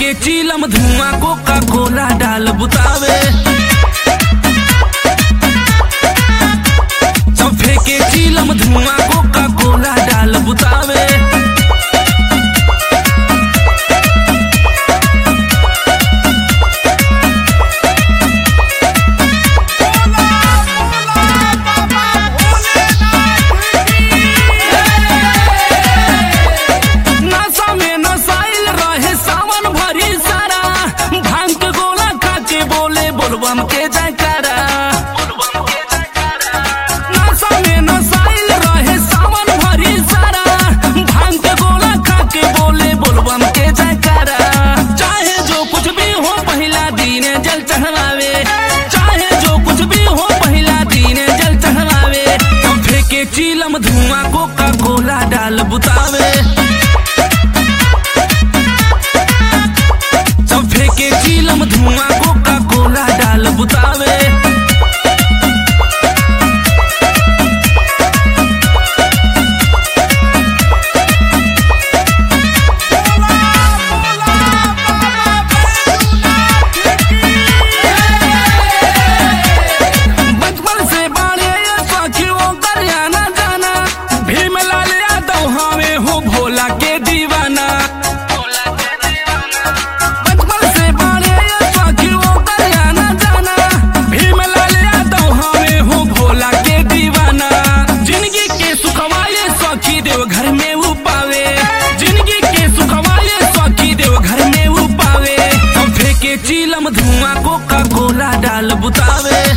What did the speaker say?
फेंके चीलम धुआं कोका कोला डाल बुतावे सब फेंके चीलम धुआं कोका कोला डाल बुतावे नशा में नसाइल रहे सावन भरी सारा भांग के गोला खा के बोले बोलबम के जयकारा नशा में नसाइल रहे सावन भरी सारा भांग के गोला खा के बोले बोलबम के जयकारा चाहे जो कुछ भी हो पहला दीने जल चढ़ावे चाहे जो कुछ भी हो पहला दीने जल चढ़ावे हम फेंके चीलम धुआं कोका कोला डाल बुतावे सब फेंके चीलम धुआं कोका कोला डाल बुतावे बचपन से बाड़े सखियों करियाना जाना भीम लाल यादव हमें हो भोला के दीवाना बचपन से बाड़े सखियों करियाना जाना भीम लाल यादव हमें हो भोला के दीवाना जिंदगी के सुखवाले सखी देव घर में वो पावे जिंदगी के सुखवाले सखी देव घर में वो पावे हम फेंके चीलम धुआं कोका कोला डाल बुतावे